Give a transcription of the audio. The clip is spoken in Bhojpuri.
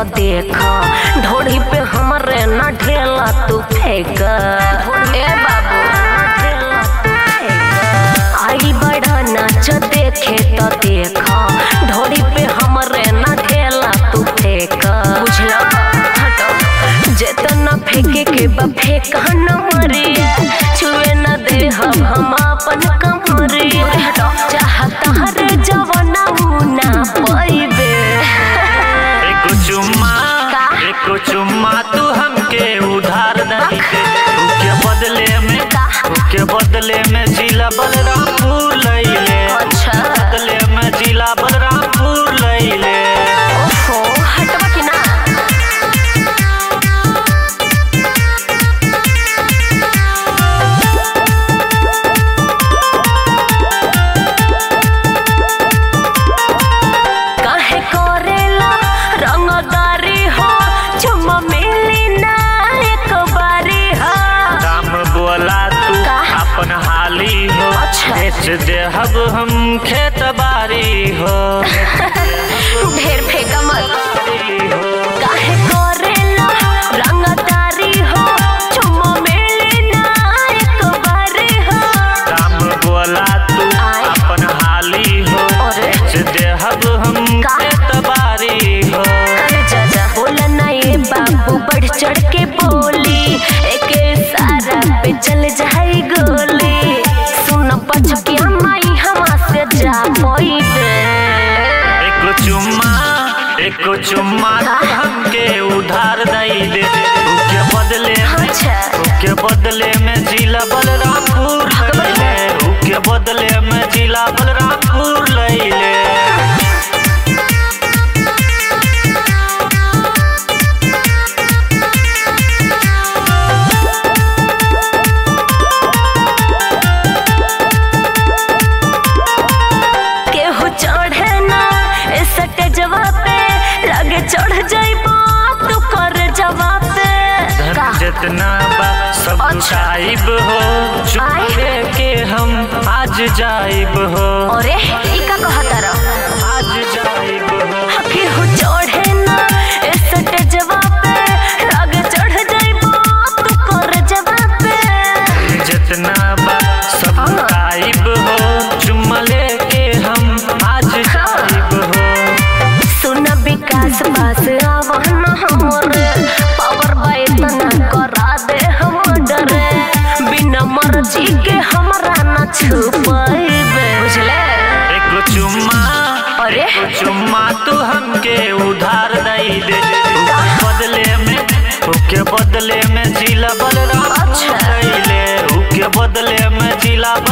तो देख ढोड़ी पे हमरे न ढेला तू फेंक ए बाबू आई बड़ा नाच देखे तो देख ढोड़ी पे हमरे न ढेला तू फेंक बुझला हटो जेतना फेंके के बा फेंक न मरिया छुए न दे हम हम अपन कमरिया चाहता हर जवाना ना पैबे एको चुम्मा का? एको चुम्मा तू हमके उधार नहीं दे उके बदले में का? उके बदले में जिला बलरामपुर लैले अच्छा। बदले में जिला बलरामपुर लैले ओहो हटवा कि ना काहे करेला रंगदारी हो चुम्मा मिली ना एक बारी हो दाम बोला तू का? अपन हाली हो अच्छा। बेच देहब हम खेत बारी हो ढेर फेंका मत बारी हो काहे करेला रंगदारी हो चुम्मा मिली ना एक बारी हो दाम बोला तू आय। अपन हाली हो अरे। बेच देहब हम का? खेत बारी हो अरे जाजा बोला ना ये बाबू बढ़ चढ़ के बोली एक सारा पे चल जाई गोली सुन पचकिया माई हमा से जा पोइबे एको चुम्मा एको चुम्मा का? तू हमके उधार दई दे उके बदले में अच्छा उके बदले में जिला बलरामपुर लैले उके बदले में जिला बलरामपुर लैले केहू चढ़े ना ए सटेजवा पे लगे चढ़ जाइबो तू कर जवाब पे धन का जितना बा सब अच्छा। लुटाइब हो आय। चुपे के हम आज जाइब हो अरे ई का कहता रह आज जाइब हो केहू चढ़े ना ए सटेजवा पे लगे चढ़ जाइबो तू कर जवाब पे जितना बा सब हाँ। लुटाइब हो चुम्मा लेके हम आज जाइब हो सुन विकास पास आवन हमरे पावर बाई तना करा दे हम डरे बिना मर्जी के हमरा न छुपाइबे बुझले एको चुम्मा अरे एको चुम्मा तू हमके उधार दई दे उके बदले में उके बदले में जिला बलरामपुर अच्छा। लैले उके बदले में जिला